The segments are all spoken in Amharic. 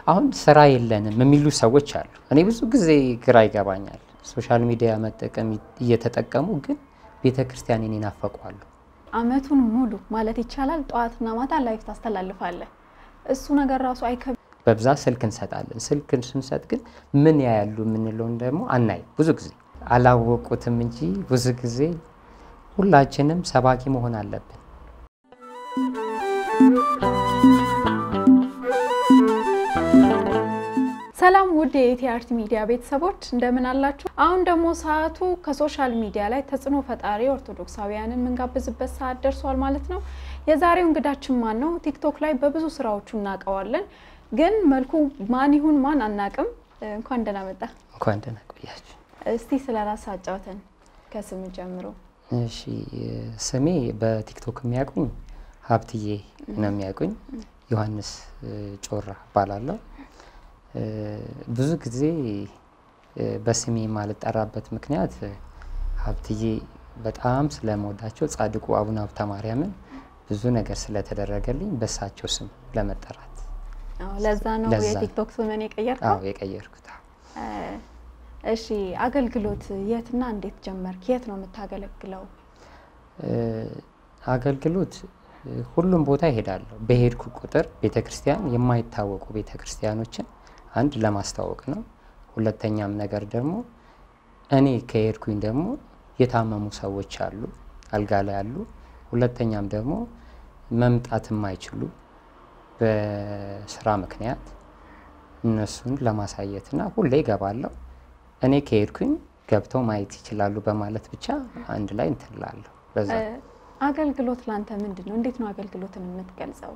አሁን ስራ የለንም የሚሉ ሰዎች አሉ። እኔ ብዙ ጊዜ ግራ ይገባኛል። ሶሻል ሚዲያ መጠቀም እየተጠቀሙ ግን ቤተ ክርስቲያንን ይናፈቋሉ። አመቱን ሙሉ ማለት ይቻላል ጠዋትና ማታ ላይፍ ታስተላልፋለህ። እሱ ነገር ራሱ አይከብድም? በብዛት ስልክ እንሰጣለን። ስልክን ስንሰጥ ግን ምን ያያሉ የምንለውን ደግሞ አናይ። ብዙ ጊዜ አላወቁትም እንጂ ብዙ ጊዜ ሁላችንም ሰባኪ መሆን አለብን። ሰላም ውድ የኢቲአርት ሚዲያ ቤተሰቦች እንደምን አላችሁ? አሁን ደግሞ ሰዓቱ ከሶሻል ሚዲያ ላይ ተጽዕኖ ፈጣሪ ኦርቶዶክሳውያንን የምንጋብዝበት ሰዓት ደርሷል ማለት ነው። የዛሬው እንግዳችን ማን ነው? ቲክቶክ ላይ በብዙ ስራዎቹ እናውቀዋለን፣ ግን መልኩ ማን ይሁን ማን አናቅም። እንኳን ደህና መጣ። እንኳን ደህና ቆያችሁ። እስቲ ስለ ራስ አጫውተን ከስም ጀምሮ። እሺ ስሜ በቲክቶክ የሚያውቁኝ ሀብትዬ ነው የሚያውቁኝ። ዮሐንስ ጮራ እባላለሁ። ብዙ ጊዜ በስሜ የማልጠራበት ምክንያት ሀብትዬ በጣም ስለምወዳቸው ጻድቁ አቡነ ሀብተ ማርያምን ብዙ ነገር ስለተደረገልኝ በሳቸው ስም ለመጠራት ለዛ ነው ለዛ። የቲክቶክ ስምን የቀየርከው? አዎ የቀየርኩት። አዎ። እሺ አገልግሎት የትና እንዴት ጀመርክ? የት ነው የምታገለግለው? አገልግሎት ሁሉም ቦታ ይሄዳለሁ። በሄድኩ ቁጥር ቤተ ክርስቲያን የማይታወቁ ቤተ ክርስቲያኖችን አንድ ለማስተዋወቅ ነው። ሁለተኛም ነገር ደግሞ እኔ ከሄድኩኝ ደግሞ የታመሙ ሰዎች አሉ፣ አልጋ ላይ አሉ። ሁለተኛም ደግሞ መምጣት የማይችሉ በስራ ምክንያት እነሱን ለማሳየትና ሁሌ እገባለሁ። እኔ ከሄድኩኝ ገብተው ማየት ይችላሉ በማለት ብቻ አንድ ላይ እንትን እላለሁ። በዛ አገልግሎት ላንተ ምንድን ነው? እንዴት ነው አገልግሎትን የምትገልጸው?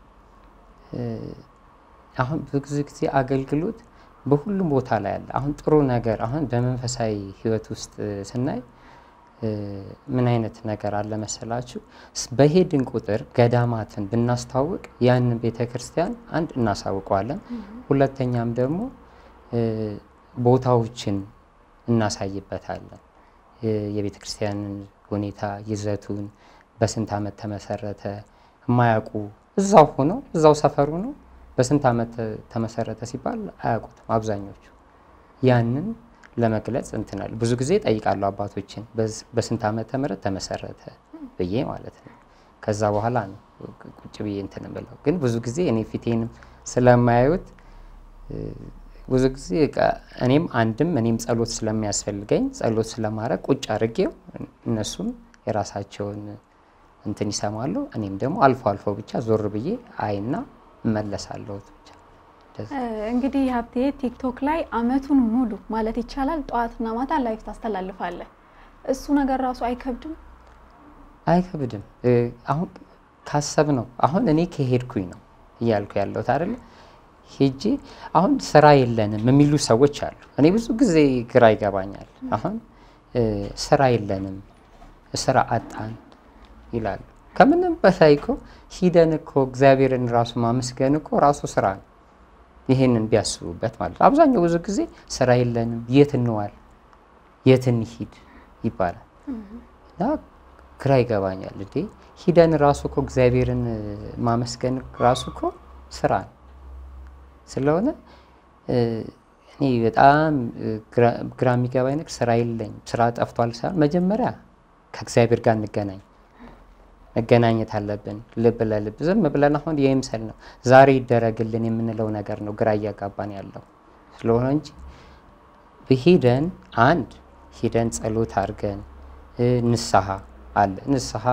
አሁን ብዙ ጊዜ አገልግሎት በሁሉም ቦታ ላይ አለ። አሁን ጥሩ ነገር አሁን በመንፈሳዊ ሕይወት ውስጥ ስናይ ምን አይነት ነገር አለ መሰላችሁ? በሄድን ቁጥር ገዳማትን ብናስተዋውቅ ያንን ቤተ ክርስቲያን አንድ እናሳውቀዋለን። ሁለተኛም ደግሞ ቦታዎችን እናሳይበታለን። የቤተ ክርስቲያንን ሁኔታ ይዘቱን፣ በስንት ዓመት ተመሰረተ የማያውቁ እዛው ሆነው እዛው ሰፈሩ ነው በስንት ዓመት ተመሰረተ ሲባል አያውቁትም አብዛኞቹ። ያንን ለመግለጽ እንትናል ብዙ ጊዜ ጠይቃለሁ አባቶችን በስንት ዓመተ ምህረት ተመሰረተ ብዬ ማለት ነው። ከዛ በኋላ ነው ቁጭ ብዬ እንትን ብለው፣ ግን ብዙ ጊዜ እኔ ፊቴንም ስለማያዩት ብዙ ጊዜ በቃ እኔም አንድም እኔም ጸሎት ስለሚያስፈልገኝ ጸሎት ስለማድረግ ቁጭ አድርጌው እነሱም የራሳቸውን እንትን ይሰማሉ። እኔም ደግሞ አልፎ አልፎ ብቻ ዞር ብዬ አይና እመለሳለሁ ብቻ። እንግዲህ ሀብቴ ቲክቶክ ላይ አመቱን ሙሉ ማለት ይቻላል ጠዋትና ማታ ላይፍ ታስተላልፋለህ። እሱ ነገር ራሱ አይከብድም? አይከብድም። አሁን ካሰብ ነው አሁን እኔ ከሄድኩኝ ነው እያልኩ ያለሁት አይደለ ሄጄ አሁን ስራ የለንም የሚሉ ሰዎች አሉ። እኔ ብዙ ጊዜ ግራ ይገባኛል። አሁን ስራ የለንም ስራ አጣን ይላሉ። ከምንም በላይ እኮ ሂደን እኮ እግዚአብሔርን ራሱ ማመስገን እኮ ራሱ ስራ ነው። ይሄንን ቢያስቡበት ማለት ነው። አብዛኛው ብዙ ጊዜ ስራ የለንም የት እንዋል የት እንሂድ ይባላል እና ግራ ይገባኛል። እንዴ ሂደን ራሱ እኮ እግዚአብሔርን ማመስገን ራሱ እኮ ስራ ነው ስለሆነ እኔ በጣም ግራ የሚገባኝ ነገር ስራ የለኝም ስራ ጠፍቷል ሳይሆን መጀመሪያ ከእግዚአብሔር ጋር እንገናኝ መገናኘት አለብን። ልብ ለልብ ዝም ብለን አሁን የይምሰል ነው ዛሬ ይደረግልን የምንለው ነገር ነው ግራ እያጋባን ያለው ስለሆነ እንጂ ሂደን አንድ ሂደን ጸሎት አድርገን ንስሐ አለ ንስሐ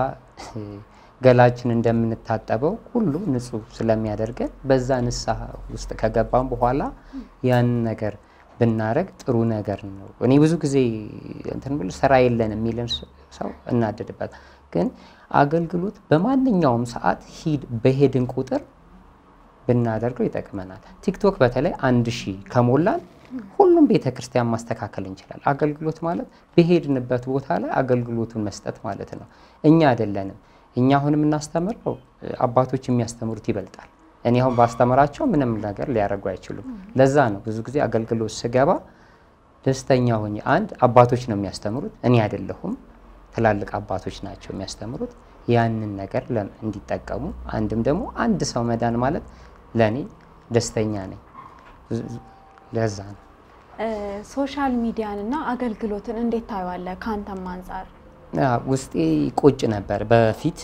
ገላችን እንደምንታጠበው ሁሉ ንጹህ ስለሚያደርገን በዛ ንስሐ ውስጥ ከገባን በኋላ ያን ነገር ብናረግ ጥሩ ነገር ነው። እኔ ብዙ ጊዜ እንትን ብሎ ስራ የለን የሚልን ሰው እናደድበት። ግን አገልግሎት በማንኛውም ሰዓት ሂድ በሄድን ቁጥር ብናደርገው ይጠቅመናል። ቲክቶክ በተለይ አንድ ሺህ ከሞላን ሁሉም ቤተ ክርስቲያን ማስተካከል እንችላል። አገልግሎት ማለት በሄድንበት ቦታ ላይ አገልግሎቱን መስጠት ማለት ነው። እኛ አይደለንም እኛ አሁን የምናስተምረው አባቶች የሚያስተምሩት ይበልጣል። እኔ አሁን ባስተምራቸው ምንም ነገር ሊያደርጉ አይችሉም። ለዛ ነው ብዙ ጊዜ አገልግሎት ስገባ ደስተኛ ሆኜ አንድ አባቶች ነው የሚያስተምሩት፣ እኔ አይደለሁም። ትላልቅ አባቶች ናቸው የሚያስተምሩት። ያንን ነገር እንዲጠቀሙ አንድም ደግሞ አንድ ሰው መዳን ማለት ለእኔ ደስተኛ ነኝ። ለዛ ነው። ሶሻል ሚዲያን እና አገልግሎትን እንዴት ታየዋለህ? ከአንተም አንጻር ውስጤ ቁጭ ነበር በፊት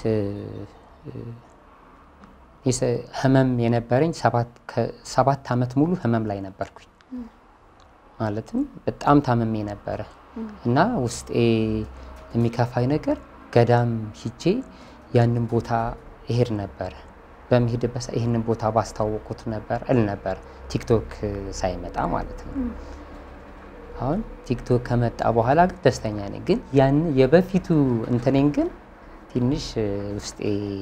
ህመም የነበረኝ ሰባት ዓመት ሙሉ ህመም ላይ ነበርኩኝ። ማለትም በጣም ታመሜ ነበረ እና ውስጤ የሚከፋኝ ነገር ገዳም ሂጄ ያንን ቦታ እሄድ ነበረ። በሚሄድበት ይህንን ቦታ ባስታወቁት ነበር እል ነበር ቲክቶክ ሳይመጣ ማለት ነው። አሁን ቲክቶክ ከመጣ በኋላ ግን ደስተኛ ነኝ። ግን ያን የበፊቱ እንትኔን ግን ትንሽ ውስጤ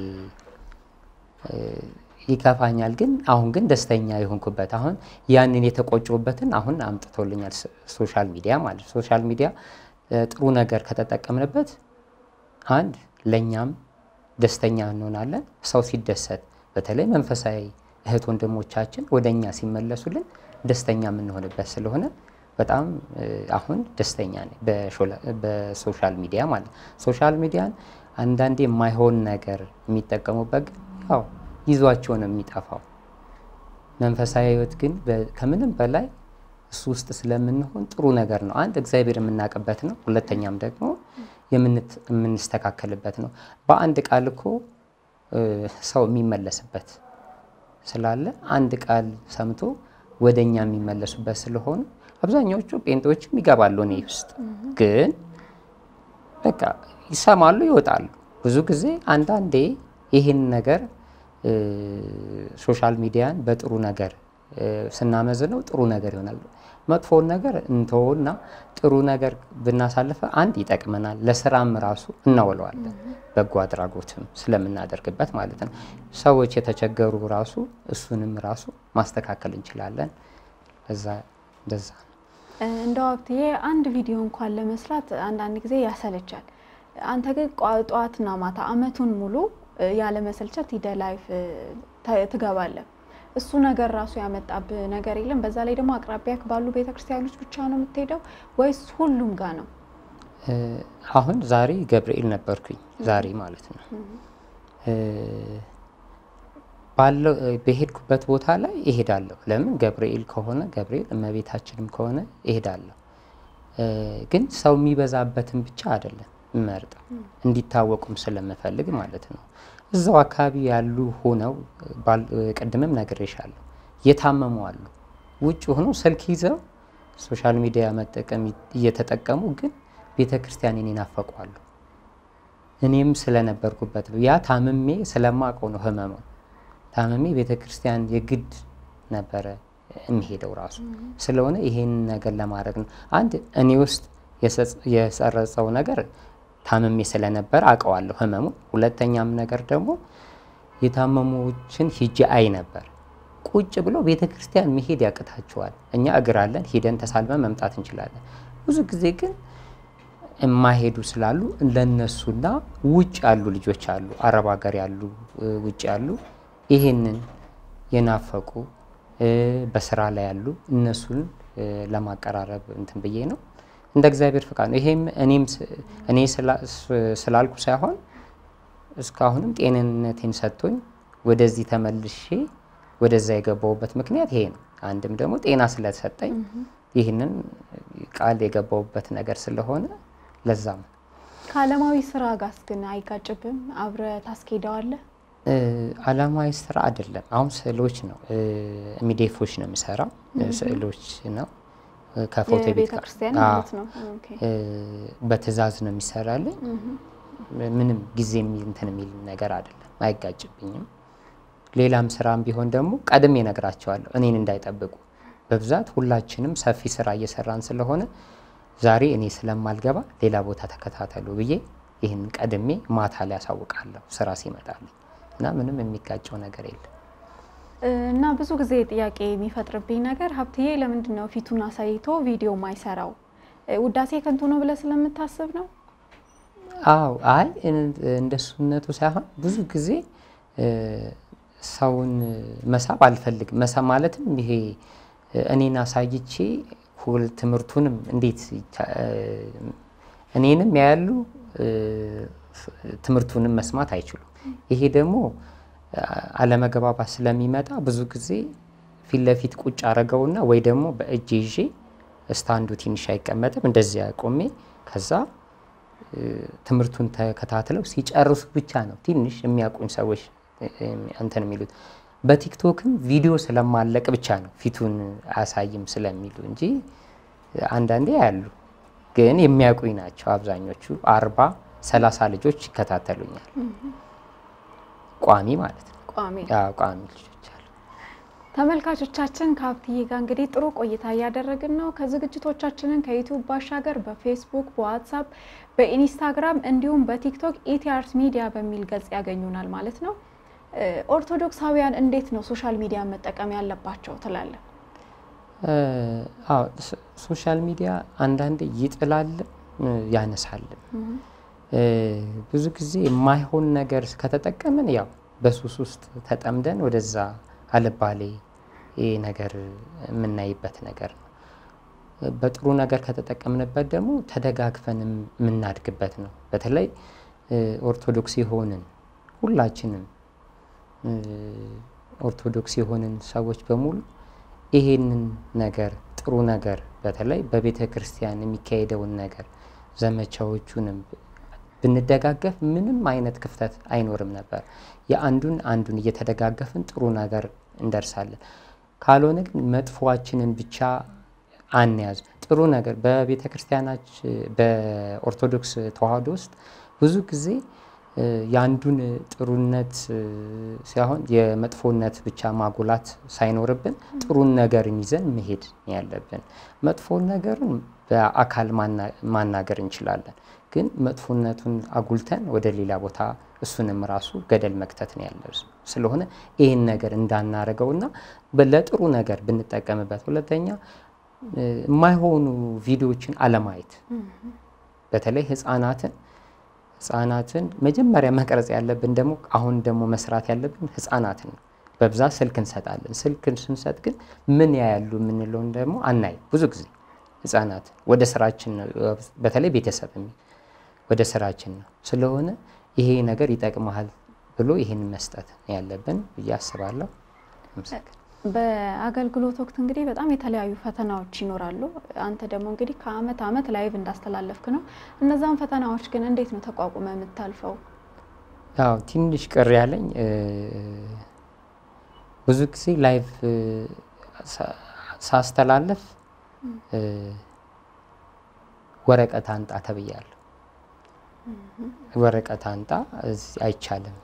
ይከፋኛል። ግን አሁን ግን ደስተኛ የሆንኩበት አሁን ያንን የተቆጮበትን አሁን አምጥቶልኛል ሶሻል ሚዲያ ማለት ሶሻል ሚዲያ ጥሩ ነገር ከተጠቀምንበት አንድ ለእኛም ደስተኛ እንሆናለን። ሰው ሲደሰት በተለይ መንፈሳዊ እህት ወንድሞቻችን ወደ እኛ ሲመለሱልን ደስተኛ የምንሆንበት ስለሆነ በጣም አሁን ደስተኛ ነኝ በሶሻል ሚዲያ ማለት ሶሻል ሚዲያን አንዳንዴ የማይሆን ነገር የሚጠቀሙበት ግን ያው ይዟቸው ነው የሚጠፋው። መንፈሳዊ ህይወት ግን ከምንም በላይ እሱ ውስጥ ስለምንሆን ጥሩ ነገር ነው። አንድ እግዚአብሔር የምናውቅበት ነው። ሁለተኛም ደግሞ የምንስተካከልበት ነው። በአንድ ቃል እኮ ሰው የሚመለስበት ስላለ አንድ ቃል ሰምቶ ወደ እኛ የሚመለሱበት ስለሆኑ አብዛኛዎቹ ጴንጤዎችም ይገባሉ እኔ ውስጥ ግን በቃ ይሰማሉ፣ ይወጣሉ። ብዙ ጊዜ አንዳንዴ ይህን ነገር ሶሻል ሚዲያን በጥሩ ነገር ስናመዝነው ጥሩ ነገር ይሆናል። መጥፎውን ነገር እንተውና ጥሩ ነገር ብናሳልፈ አንድ ይጠቅመናል፣ ለስራም ራሱ እናውለዋለን። በጎ አድራጎትም ስለምናደርግበት ማለት ነው። ሰዎች የተቸገሩ ራሱ እሱንም ራሱ ማስተካከል እንችላለን። እዛ እንደዛ ነው። እንደው ሀብትዬ አንድ ቪዲዮ እንኳን ለመስራት አንዳንድ ጊዜ ያሰለቻል። አንተ ግን ጠዋትና ማታ አመቱን ሙሉ ያለ መሰልቸት ሂደ ላይፍ ትገባለህ። እሱ ነገር ራሱ ያመጣብህ ነገር የለም? በዛ ላይ ደግሞ አቅራቢያ ባሉ ቤተክርስቲያኖች ብቻ ነው የምትሄደው ወይስ ሁሉም ጋር ነው? አሁን ዛሬ ገብርኤል ነበርኩኝ። ዛሬ ማለት ነው ባለው በሄድኩበት ቦታ ላይ እሄዳለሁ። ለምን ገብርኤል ከሆነ ገብርኤል እመቤታችንም ከሆነ እሄዳለሁ። ግን ሰው የሚበዛበትን ብቻ አይደለም እመርጠው እንዲታወቁም ስለምፈልግ ማለት ነው። እዛው አካባቢ ያሉ ሆነው ቅድምም ነግሬሻለሁ፣ የታመሙ አሉ። ውጭ ሆነው ስልክ ይዘው ሶሻል ሚዲያ መጠቀም እየተጠቀሙ ግን ቤተ ክርስቲያንን ይናፈቋሉ። እኔም ስለነበርኩበት ያ ታምሜ ስለማውቀው ነው ህመሙ። ታምሜ ቤተ ክርስቲያን የግድ ነበረ የሚሄደው ራሱ ስለሆነ ይሄን ነገር ለማድረግ ነው። አንድ እኔ ውስጥ የሰረጸው ነገር ታምሜ ስለነበር አውቀዋለሁ ህመሙ። ሁለተኛም ነገር ደግሞ የታመሙችን ሂጄ አይ ነበር። ቁጭ ብሎ ቤተ ክርስቲያን መሄድ ያቅታቸዋል። እኛ እግር አለን፣ ሂደን ተሳልመን መምጣት እንችላለን። ብዙ ጊዜ ግን የማይሄዱ ስላሉ ለነሱና ውጭ ያሉ ልጆች አሉ፣ አረብ ሀገር ያሉ ውጭ ያሉ ይሄንን የናፈቁ በስራ ላይ ያሉ እነሱን ለማቀራረብ እንትን ብዬ ነው እንደ እግዚአብሔር ፍቃድ ነው። ይሄም እኔም እኔ ስላልኩ ሳይሆን እስካሁንም ጤንነቴን ሰጥቶኝ ወደዚህ ተመልሼ ወደዛ የገባውበት ምክንያት ይሄ ነው። አንድም ደግሞ ጤና ስለሰጠኝ ይህንን ቃል የገባውበት ነገር ስለሆነ ለዛ ነው። ከዓለማዊ ስራ ጋርስ ግን አይጋጭብም? አብረ ታስኬደዋለህ? ዓለማዊ ስራ አይደለም። አሁን ስዕሎች ነው ሚዴፎች ነው የሚሰራው ስዕሎች ነው ከፎቶ ቤት የቤተ ክርስቲያን ማለት ነው። ኦኬ። በትዕዛዝ ነው የሚሰራልኝ። ምንም ጊዜ እንትን የሚል ነገር አይደለም፣ አይጋጭብኝም። ሌላም ስራም ቢሆን ደግሞ ቀድሜ እነግራቸዋለሁ እኔን እንዳይጠብቁ። በብዛት ሁላችንም ሰፊ ስራ እየሰራን ስለሆነ ዛሬ እኔ ስለማልገባ ሌላ ቦታ ተከታተሉ ብዬ ይህን ቀድሜ ማታ ላይ ያሳውቃለሁ ስራ ሲመጣልኝ እና ምንም የሚጋጨው ነገር የለም። እና ብዙ ጊዜ ጥያቄ የሚፈጥርብኝ ነገር ሀብትዬ ለምንድን ነው ፊቱን አሳይቶ ቪዲዮ ማይሰራው? ውዳሴ ከንቱ ነው ብለህ ስለምታስብ ነው? አዎ፣ አይ እንደሱነቱ ሳይሆን ብዙ ጊዜ ሰውን መሳብ አልፈልግም። መሳብ ማለትም ይሄ እኔን አሳይቼ ሁል ትምህርቱንም እንዴት እኔንም ያያሉ ትምህርቱንም መስማት አይችሉም። ይሄ ደግሞ አለመግባባት ስለሚመጣ ብዙ ጊዜ ፊት ለፊት ቁጭ አረገውና ወይ ደግሞ በእጅ ይዤ ስታንዱ ትንሽ አይቀመጥም እንደዚያ ቆሜ ከዛ ትምህርቱን ተከታትለው ሲጨርሱ ብቻ ነው ትንሽ የሚያውቁኝ ሰዎች እንትን የሚሉት። በቲክቶክም ቪዲዮ ስለማለቅ ብቻ ነው ፊቱን አያሳይም ስለሚሉ እንጂ አንዳንዴ ያሉ ግን የሚያውቁኝ ናቸው አብዛኞቹ። አርባ ሰላሳ ልጆች ይከታተሉኛል ቋሚ ማለት ነው። ቋሚ ቋሚ ልጆች አሉ። ተመልካቾቻችን ከሀብትዬ ጋር እንግዲህ ጥሩ ቆይታ እያደረግን ነው። ከዝግጅቶቻችንን ከዩቲዩብ ባሻገር በፌስቡክ፣ በዋትሳፕ፣ በኢንስታግራም እንዲሁም በቲክቶክ ኢቲአርት ሚዲያ በሚል ገጽ ያገኙናል ማለት ነው። ኦርቶዶክሳውያን እንዴት ነው ሶሻል ሚዲያ መጠቀም ያለባቸው ትላለን? ሶሻል ሚዲያ አንዳንዴ ይጥላል ያነሳልም። ብዙ ጊዜ የማይሆን ነገር ከተጠቀምን ያው በሱስ ውስጥ ተጠምደን ወደዛ አልባሌ ነገር የምናይበት ነገር ነው። በጥሩ ነገር ከተጠቀምንበት ደግሞ ተደጋግፈን የምናድግበት ነው። በተለይ ኦርቶዶክስ የሆንን ሁላችንም ኦርቶዶክስ የሆንን ሰዎች በሙሉ ይሄንን ነገር ጥሩ ነገር በተለይ በቤተ ክርስቲያን የሚካሄደውን ነገር ዘመቻዎቹንም ብንደጋገፍ ምንም አይነት ክፍተት አይኖርም ነበር። የአንዱን አንዱን እየተደጋገፍን ጥሩ ነገር እንደርሳለን። ካልሆነ ግን መጥፎዋችንን ብቻ አንያዝ። ጥሩ ነገር በቤተ ክርስቲያናች በኦርቶዶክስ ተዋሕዶ ውስጥ ብዙ ጊዜ የአንዱን ጥሩነት ሳይሆን የመጥፎነት ብቻ ማጉላት ሳይኖርብን ጥሩን ነገርን ይዘን መሄድ ያለብን። መጥፎን ነገርን በአካል ማናገር እንችላለን፣ ግን መጥፎነቱን አጉልተን ወደ ሌላ ቦታ እሱንም ራሱ ገደል መክተት ነው ያለ ስለሆነ ይህን ነገር እንዳናረገውና ለጥሩ ነገር ብንጠቀምበት። ሁለተኛ የማይሆኑ ቪዲዮዎችን አለማየት በተለይ ህፃናትን ህፃናትን መጀመሪያ መቅረጽ ያለብን ደግሞ አሁን ደግሞ መስራት ያለብን ህፃናትን ነው። በብዛት ስልክ እንሰጣለን። ስልክን ስንሰጥ ግን ምን ያያሉ የምንለውን ደግሞ አናይ። ብዙ ጊዜ ህፃናት ወደ ስራችን ነው፣ በተለይ ቤተሰብ ወደ ስራችን ነው። ስለሆነ ይሄ ነገር ይጠቅመሃል ብሎ ይህን መስጠት ያለብን ብዬ አስባለሁ። በአገልግሎት ወቅት እንግዲህ በጣም የተለያዩ ፈተናዎች ይኖራሉ። አንተ ደግሞ እንግዲህ ከአመት አመት ላይቭ እንዳስተላለፍክ ነው። እነዛን ፈተናዎች ግን እንዴት ነው ተቋቁመ የምታልፈው? ያው ትንሽ ቅር ያለኝ ብዙ ጊዜ ላይቭ ሳስተላለፍ ወረቀት አንጣ ተብያለሁ። ወረቀት አንጣ አይቻልም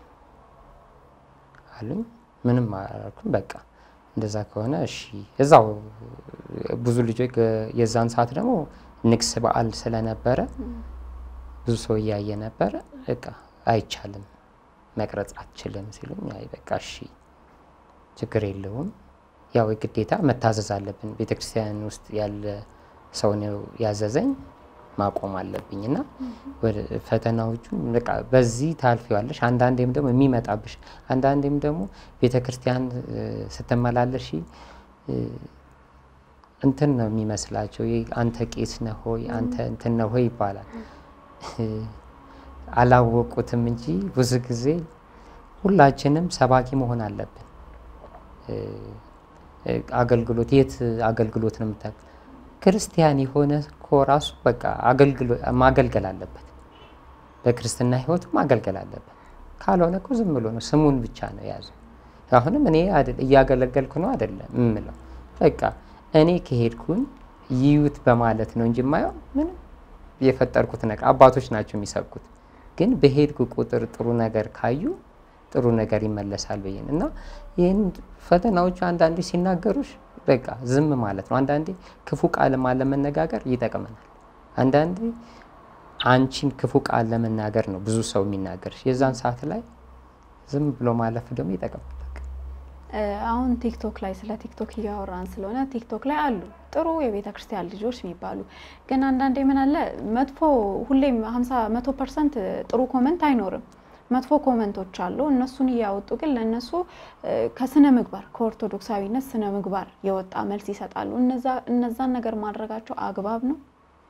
አሉኝ። ምንም አላልኩም። በቃ እንደዛ ከሆነ እሺ። እዛው ብዙ ልጆች የዛን ሰዓት ደግሞ ንግስ በዓል ስለነበረ ብዙ ሰው እያየ ነበረ። በቃ አይቻልም መቅረጽ አትችልም ሲሉኝ፣ አይ በቃ እሺ ችግር የለውም ያው ግዴታ መታዘዝ አለብን። ቤተክርስቲያን ውስጥ ያለ ሰው ነው ያዘዘኝ ማቆም አለብኝ እና ፈተናዎቹን በቃ በዚህ ታልፊዋለሽ። አንዳንዴም ደግሞ የሚመጣብሽ አንዳንዴም ደግሞ ቤተ ክርስቲያን ስትመላለሽ እንትን ነው የሚመስላቸው አንተ ቄስ ነህ ሆይ አንተ እንትን ነህ ሆይ ይባላል። አላወቁትም እንጂ ብዙ ጊዜ ሁላችንም ሰባኪ መሆን አለብን። አገልግሎት የት አገልግሎት ነው የምታ ክርስቲያን የሆነ እኮ ራሱ በቃ ማገልገል አለበት። በክርስትና ሕይወቱ ማገልገል አለበት። ካልሆነ እኮ ዝም ብሎ ነው ስሙን ብቻ ነው የያዘው። አሁንም እኔ እያገለገልኩ ነው አይደለም የምለው። በቃ እኔ ከሄድኩኝ ይዩት በማለት ነው እንጂ የማየው ምንም የፈጠርኩት ነገር አባቶች ናቸው የሚሰብኩት። ግን በሄድኩ ቁጥር ጥሩ ነገር ካዩ ጥሩ ነገር ይመለሳል ብዬ እና ይህን ፈተናዎቹ አንዳንዴ ሲናገሩሽ በቃ ዝም ማለት ነው። አንዳንዴ ክፉ ቃል ለመነጋገር ይጠቅመናል። አንዳንዴ አንቺን ክፉ ቃል ለመናገር ነው ብዙ ሰው የሚናገርሽ። የዛን ሰዓት ላይ ዝም ብሎ ማለፍ ደግሞ ይጠቅማል። አሁን ቲክቶክ ላይ ስለ ቲክቶክ እያወራን ስለሆነ ቲክቶክ ላይ አሉ ጥሩ የቤተ ክርስቲያን ልጆች የሚባሉ ግን አንዳንዴ ምን አለ መጥፎ ሁሌም ሀምሳ መቶ ፐርሰንት ጥሩ ኮመንት አይኖርም። መጥፎ ኮመንቶች አሉ። እነሱን እያወጡ ግን ለእነሱ ከስነ ምግባር ከኦርቶዶክሳዊነት ስነ ምግባር የወጣ መልስ ይሰጣሉ። እነዛን ነገር ማድረጋቸው አግባብ ነው?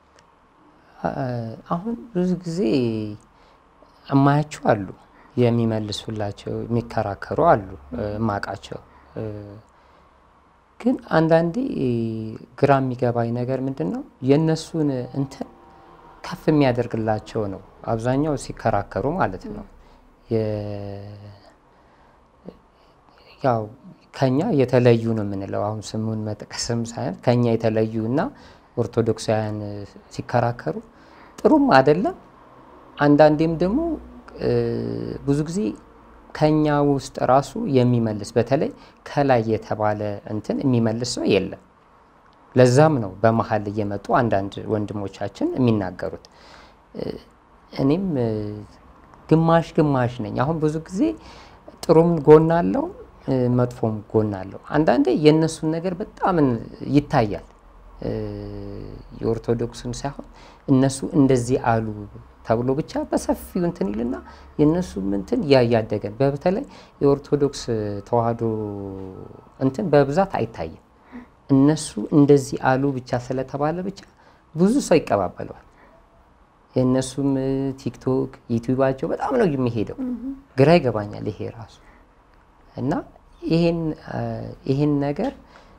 አሁን ብዙ ጊዜ እማያቸው አሉ የሚመልሱላቸው የሚከራከሩ አሉ እማቃቸው ግን አንዳንዴ ግራ የሚገባኝ ነገር ምንድን ነው የእነሱን እንትን ከፍ የሚያደርግላቸው ነው አብዛኛው ሲከራከሩ ማለት ነው። ያው ከኛ የተለዩ ነው የምንለው አሁን ስሙን መጥቀስም ሳይሆን ከኛ የተለዩ እና ኦርቶዶክሳውያን ሲከራከሩ ጥሩም አይደለም። አንዳንዴም ደግሞ ብዙ ጊዜ ከኛ ውስጥ ራሱ የሚመልስ በተለይ ከላይ የተባለ እንትን የሚመልስ ሰው የለም። ለዛም ነው በመሀል እየመጡ አንዳንድ ወንድሞቻችን የሚናገሩት። እኔም ግማሽ ግማሽ ነኝ። አሁን ብዙ ጊዜ ጥሩም ጎን አለው፣ መጥፎም ጎን አለው። አንዳንዴ የእነሱን ነገር በጣም ይታያል። የኦርቶዶክስን ሳይሆን እነሱ እንደዚህ አሉ ተብሎ ብቻ በሰፊው እንትን ይልና የእነሱ እንትን እያያደገን በተለይ የኦርቶዶክስ ተዋህዶ እንትን በብዛት አይታይም። እነሱ እንደዚህ አሉ ብቻ ስለተባለ ብቻ ብዙ ሰው ይቀባበለዋል። የእነሱም ቲክቶክ ዩቲዩባቸው በጣም ነው የሚሄደው። ግራ ይገባኛል ይሄ ራሱ እና ይሄን ነገር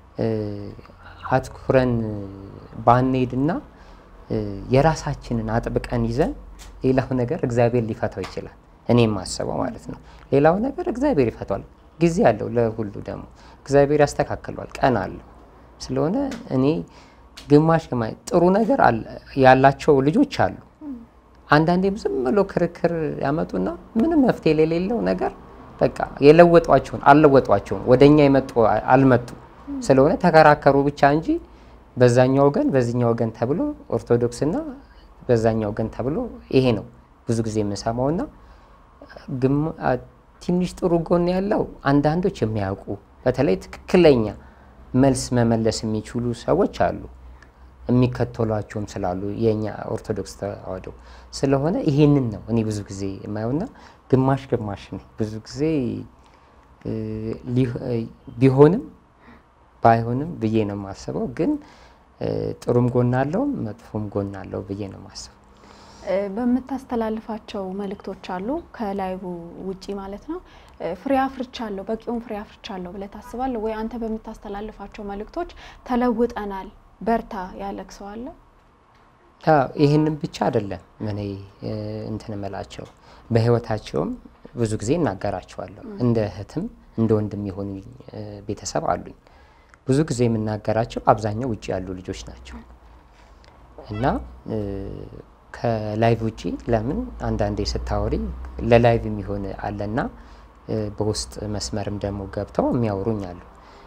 አትኩረን ባንሄድና የራሳችንን አጥብቀን ይዘን ሌላው ነገር እግዚአብሔር ሊፈታው ይችላል። እኔ የማስበው ማለት ነው። ሌላው ነገር እግዚአብሔር ይፈታዋል። ጊዜ አለው ለሁሉ ደግሞ እግዚአብሔር ያስተካክለዋል። ቀን አለው ስለሆነ እኔ ግማሽ ግማሽ ጥሩ ነገር ያላቸው ልጆች አሉ። አንዳንዴም ዝም ብሎ ክርክር ያመጡና ምንም መፍትሄ የሌለው ነገር በቃ የለወጧቸውን አልለወጧቸውም፣ ወደ እኛ የመጡ አልመጡ ስለሆነ ተከራከሩ ብቻ እንጂ በዛኛው ወገን በዚህኛው ወገን ተብሎ ኦርቶዶክስና በዛኛው ወገን ተብሎ ይሄ ነው ብዙ ጊዜ የምንሰማውና ትንሽ ጥሩ ጎን ያለው አንዳንዶች የሚያውቁ በተለይ ትክክለኛ መልስ መመለስ የሚችሉ ሰዎች አሉ፣ የሚከተሏቸውም ስላሉ የኛ ኦርቶዶክስ ተዋህዶ ስለሆነ ይሄንን ነው እኔ ብዙ ጊዜ የማየውና ግማሽ ግማሽ ነኝ ብዙ ጊዜ ቢሆንም ባይሆንም ብዬ ነው የማስበው። ግን ጥሩም ጎን አለው መጥፎም ጎን አለው ብዬ ነው የማስበው። በምታስተላልፋቸው መልእክቶች አሉ ከላይቡ ውጪ ማለት ነው ፍሬ አፍርቻለሁ በቂውን ፍሬ አፍርቻለሁ ብለህ ታስባለህ ወይ? አንተ በምታስተላልፋቸው መልእክቶች ተለውጠናል በርታ ያለክ ሰው አለ? ይህንን ብቻ አይደለም እኔ እንትን እምላቸው በህይወታቸውም ብዙ ጊዜ እናገራቸዋለሁ። እንደ እህትም እንደ ወንድም የሆኑ ቤተሰብ አሉኝ። ብዙ ጊዜ የምናገራቸው አብዛኛው ውጭ ያሉ ልጆች ናቸው እና ከላይቭ ውጪ ለምን አንዳንዴ ስታወሪ ለላይቭ የሚሆን አለና በውስጥ መስመርም ደግሞ ገብተው የሚያወሩኝ አሉ።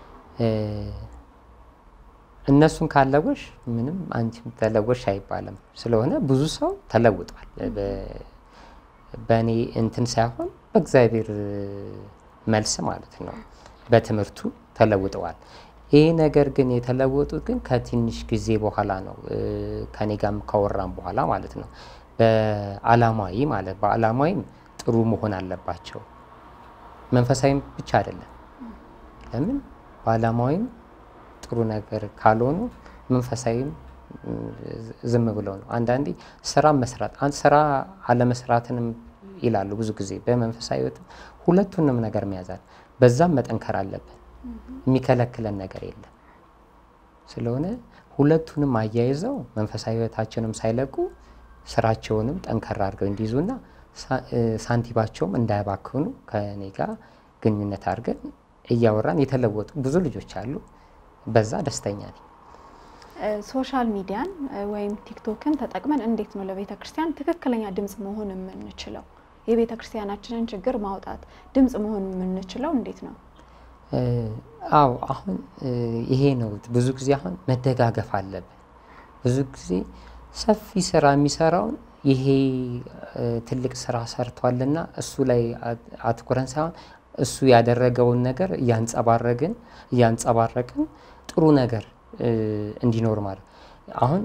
እነሱን ካለወሽ ምንም አንቺም ተለወሽ አይባልም። ስለሆነ ብዙ ሰው ተለውጧል። በእኔ እንትን ሳይሆን በእግዚአብሔር መልስ ማለት ነው። በትምህርቱ ተለውጠዋል። ይህ ነገር ግን የተለወጡት ግን ከትንሽ ጊዜ በኋላ ነው። ከኔ ጋርም ካወራም በኋላ ማለት ነው። በአላማዊ ማለት በአላማዊም ጥሩ መሆን አለባቸው። መንፈሳዊም ብቻ አይደለም። ለምን በአላማዊም ጥሩ ነገር ካልሆኑ መንፈሳዊም ዝም ብለው ነው። አንዳንዴ ስራ መስራት ስራ አለመስራትንም ይላሉ ብዙ ጊዜ በመንፈሳዊ ሕይወትም ሁለቱንም ነገር መያዛል። በዛም መጠንከር አለብን። የሚከለክለን ነገር የለም። ስለሆነ ሁለቱንም አያይዘው መንፈሳዊ ሕይወታቸውንም ሳይለቁ ስራቸውንም ጠንከር አድርገው እንዲይዙና ሳንቲባቸውም እንዳያባክኑ ከኔ ጋር ግንኙነት አድርገን እያወራን የተለወጡ ብዙ ልጆች አሉ። በዛ ደስተኛ ነኝ። ሶሻል ሚዲያን ወይም ቲክቶክን ተጠቅመን እንዴት ነው ለቤተ ክርስቲያን ትክክለኛ ድምፅ መሆን የምንችለው? የቤተ ክርስቲያናችንን ችግር ማውጣት ድምፅ መሆን የምንችለው እንዴት ነው? አዎ አሁን ይሄ ነው። ብዙ ጊዜ አሁን መደጋገፍ አለብን። ብዙ ጊዜ ሰፊ ስራ የሚሰራውን ይሄ ትልቅ ስራ ሰርቷልና እሱ ላይ አትኩረን ሳይሆን እሱ ያደረገውን ነገር እያንጸባረግን እያንጸባረቅን ጥሩ ነገር እንዲኖር ማለት አሁን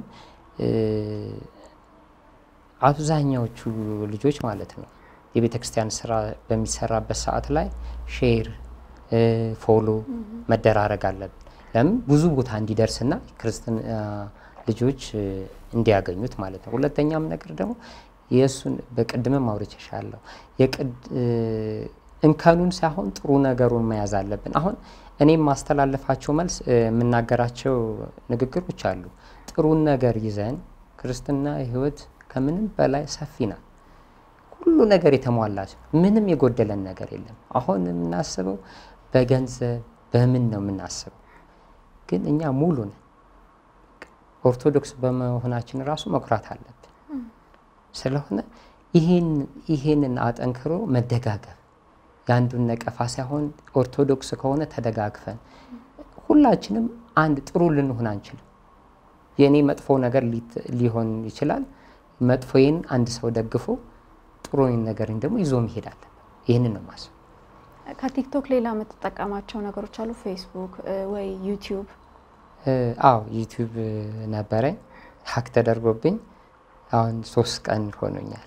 አብዛኛዎቹ ልጆች ማለት ነው የቤተ ክርስቲያን ስራ በሚሰራበት ሰዓት ላይ ሼር ፎሎ መደራረግ አለብን። ለምን ብዙ ቦታ እንዲደርስና ክርስትና ልጆች እንዲያገኙት ማለት ነው። ሁለተኛም ነገር ደግሞ የእሱን በቅድምም አውርቼሻለሁ። እንከኑን ሳይሆን ጥሩ ነገሩን መያዝ አለብን። አሁን እኔ የማስተላለፋቸው መልስ የምናገራቸው ንግግሮች አሉ። ጥሩን ነገር ይዘን ክርስትና ሕይወት ከምንም በላይ ሰፊ ናት። ሁሉ ነገር የተሟላች ምንም የጎደለን ነገር የለም። አሁን የምናስበው በገንዘብ በምን ነው የምናስበው፣ ግን እኛ ሙሉ ነን። ኦርቶዶክስ በመሆናችን ራሱ መኩራት አለብን። ስለሆነ ይሄንን አጠንክሮ መደጋገፍ የአንዱን ነቀፋ ሳይሆን ኦርቶዶክስ ከሆነ ተደጋግፈን ሁላችንም አንድ ጥሩ ልንሆን አንችልም። የእኔ መጥፎ ነገር ሊሆን ይችላል። መጥፎዬን አንድ ሰው ደግፎ ጥሩ ነገርን ደግሞ ይዞ መሄድ አለብን። ይህንን ነው ማስብ። ከቲክቶክ ሌላ የምትጠቀማቸው ነገሮች አሉ? ፌስቡክ ወይ ዩቲዩብ? አዎ ዩቲዩብ ነበረኝ፣ ሀክ ተደርጎብኝ አሁን ሶስት ቀን ሆኖኛል።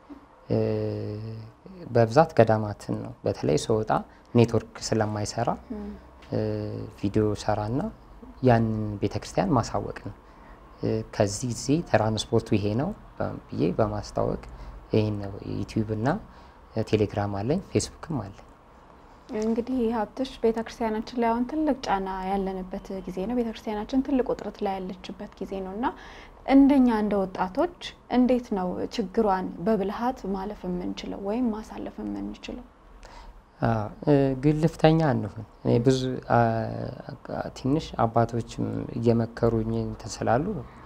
በብዛት ገዳማትን ነው በተለይ ስወጣ ኔትወርክ ስለማይሰራ ቪዲዮ ሰራና ያንን ቤተክርስቲያን ማሳወቅ ነው። ከዚህ እዚህ ትራንስፖርቱ ይሄ ነው ብዬ በማስታወቅ ይህን ነው። ዩቲዩብ እና ቴሌግራም አለኝ፣ ፌስቡክም አለኝ። እንግዲህ ሀብትሽ ቤተክርስቲያናችን ላይ አሁን ትልቅ ጫና ያለንበት ጊዜ ነው። ቤተክርስቲያናችን ትልቅ ውጥረት ላይ ያለችበት ጊዜ ነው እና እንደኛ እንደ ወጣቶች እንዴት ነው ችግሯን በብልሃት ማለፍ የምንችለው ወይም ማሳለፍ የምንችለው? ግልፍተኛ እንሁን። ብዙ ትንሽ አባቶችም እየመከሩኝ እንትን ስላሉ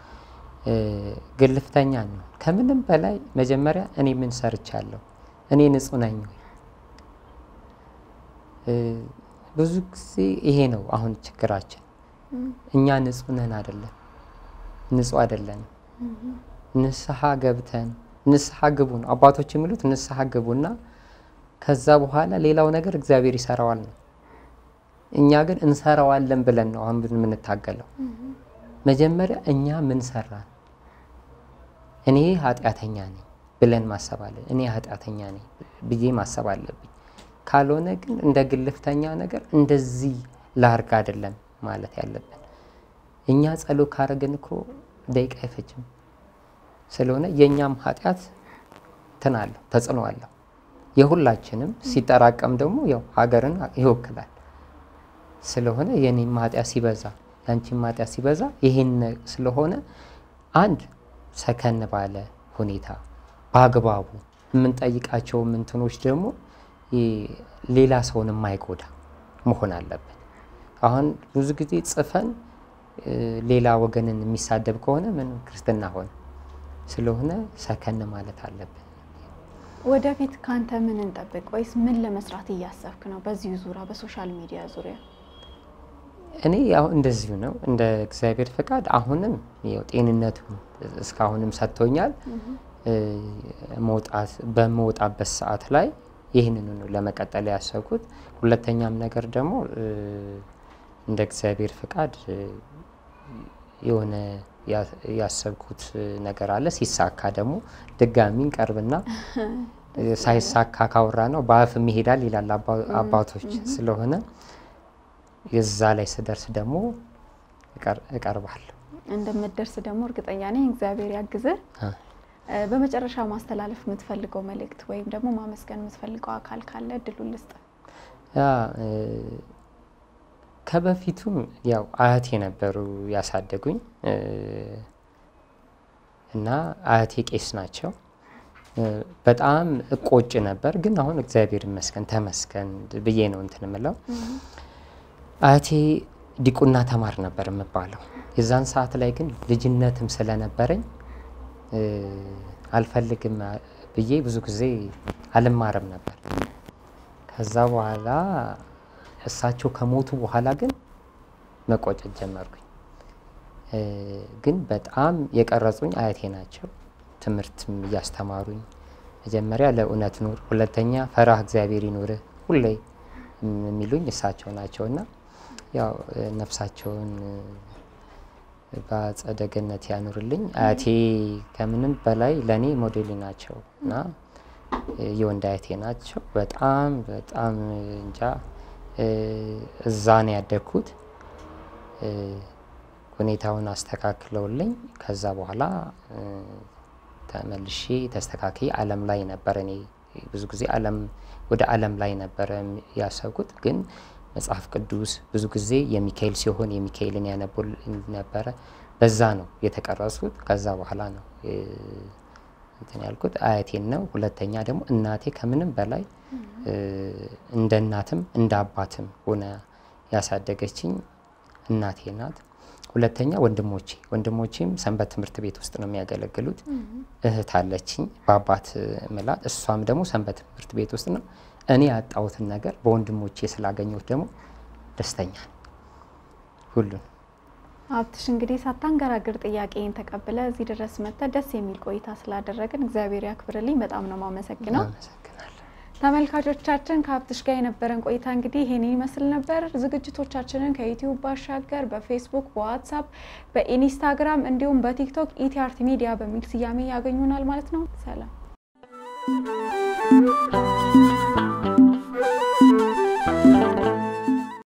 ግልፍተኛ እንሁን። ከምንም በላይ መጀመሪያ እኔ ምን ሰርቻለሁ? እኔ ንጹሕ ነኝ ወይ? ብዙ ጊዜ ይሄ ነው አሁን ችግራችን። እኛ ንጹሕ ነን አይደለም ንጹሕ አይደለንም። ንስሐ ገብተን ንስሐ ግቡ ነው አባቶች የሚሉት ንስሐ ግቡና ከዛ በኋላ ሌላው ነገር እግዚአብሔር ይሰራዋል ነው። እኛ ግን እንሰራዋለን ብለን ነው አሁን የምንታገለው። መጀመሪያ እኛ ምን ሰራን? እኔ ኃጢአተኛ ነኝ ብለን ማሰብ አለ እኔ ኃጢአተኛ ነኝ ብዬ ማሰብ አለብኝ። ካልሆነ ግን እንደ ግልፍተኛ ነገር እንደዚህ ላርግ አይደለም ማለት ያለብን። እኛ ጸሎት ካረግን እኮ ደቂቃ አይፈጅም። ስለሆነ የእኛም ኃጢአት እንትን አለው ተጽዕኖ አለው። የሁላችንም ሲጠራቀም ደግሞ ያው ሀገርን ይወክላል። ስለሆነ የኔም ኃጢአት ሲበዛ ያንቺም ኃጢአት ሲበዛ ይሄን ስለሆነ አንድ ሰከን ባለ ሁኔታ በአግባቡ የምንጠይቃቸው ምንትኖች ደግሞ ሌላ ሰውን የማይጎዳ መሆን አለብን። አሁን ብዙ ጊዜ ጽፈን ሌላ ወገንን የሚሳደብ ከሆነ ምን ክርስትና ሆነ? ስለሆነ ሰከን ማለት አለብን። ወደፊት ካንተ ምን እንጠብቅ? ወይስ ምን ለመስራት እያሰብክ ነው? በዚሁ ዙሪያ በሶሻል ሚዲያ ዙሪያ እኔ ያው እንደዚሁ ነው እንደ እግዚአብሔር ፈቃድ አሁንም ያው ጤንነቱ እስካሁንም ሰጥቶኛል። መውጣት በመውጣበት ሰዓት ላይ ይህንኑ ነው ለመቀጠል ያሰብኩት። ሁለተኛም ነገር ደግሞ እንደ እግዚአብሔር ፈቃድ የሆነ ያሰብኩት ነገር አለ። ሲሳካ ደግሞ ድጋሚ እንቀርብና ሳይሳካ ካወራ ነው በአፍም ይሄዳል ይላል አባቶች። ስለሆነ የዛ ላይ ስደርስ ደግሞ እቀርባለሁ። እንደምትደርስ ደግሞ እርግጠኛ ነኝ። እግዚአብሔር ያግዝህ። በመጨረሻ ማስተላለፍ የምትፈልገው መልእክት ወይም ደግሞ ማመስገን የምትፈልገው አካል ካለ እድሉን ልስጥ። ከበፊቱም ያው አያቴ ነበሩ ያሳደጉኝ እና አያቴ ቄስ ናቸው። በጣም እቆጭ ነበር፣ ግን አሁን እግዚአብሔር ይመስገን ተመስገን ብዬ ነው እንትን የምለው። አያቴ ዲቁና ተማር ነበር የምባለው። የዛን ሰዓት ላይ ግን ልጅነትም ስለነበረኝ አልፈልግም ብዬ ብዙ ጊዜ አልማርም ነበር። ከዛ በኋላ እሳቸው ከሞቱ በኋላ ግን መቆጨት ጀመርኩኝ። ግን በጣም የቀረጹኝ አያቴ ናቸው። ትምህርትም እያስተማሩኝ መጀመሪያ ለእውነት ኑር፣ ሁለተኛ ፈራህ እግዚአብሔር ይኑርህ ሁሌ የሚሉኝ እሳቸው ናቸው እና ያው ነፍሳቸውን በአጸደ ገነት ያኑርልኝ። አያቴ ከምንም በላይ ለእኔ ሞዴሌ ናቸው እና የወንድ አያቴ ናቸው። በጣም በጣም እንጃ እዛ ነው ያደግኩት። ሁኔታውን አስተካክለውልኝ ከዛ በኋላ ተመልሼ ተስተካክዬ ዓለም ላይ ነበረ። እኔ ብዙ ጊዜ ዓለም ወደ ዓለም ላይ ነበረ ያሰብኩት፣ ግን መጽሐፍ ቅዱስ ብዙ ጊዜ የሚካኤል ሲሆን የሚካኤልን ያነቡልኝ ነበረ። በዛ ነው የተቀረሱት። ከዛ በኋላ ነው እንትን ያልኩት አያቴን ነው። ሁለተኛ ደግሞ እናቴ ከምንም በላይ እንደ እናትም እንደ አባትም ሆነ ያሳደገችኝ እናቴ ናት። ሁለተኛ ወንድሞቼ ወንድሞቼም ሰንበት ትምህርት ቤት ውስጥ ነው የሚያገለግሉት። እህት አለችኝ በአባት ምላት፣ እሷም ደግሞ ሰንበት ትምህርት ቤት ውስጥ ነው። እኔ ያጣሁትን ነገር በወንድሞቼ ስላገኘሁት ደግሞ ደስተኛ ነኝ። ሁሉን ሀብትሽ እንግዲህ ሳታንገራግር ጥያቄን ተቀብለ እዚህ ድረስ መጥተ ደስ የሚል ቆይታ ስላደረግን እግዚአብሔር ያክብርልኝ። በጣም ነው ማመሰግነው። አመሰግናለሁ። ተመልካቾቻችን ከሀብትሽ ጋር የነበረን ቆይታ እንግዲህ ይሄን ይመስል ነበር። ዝግጅቶቻችንን ከዩቲዩብ ባሻገር በፌስቡክ፣ በዋትሳፕ፣ በኢንስታግራም እንዲሁም በቲክቶክ ኢቲአርት ሚዲያ በሚል ስያሜ ያገኙናል ማለት ነው። ሰላም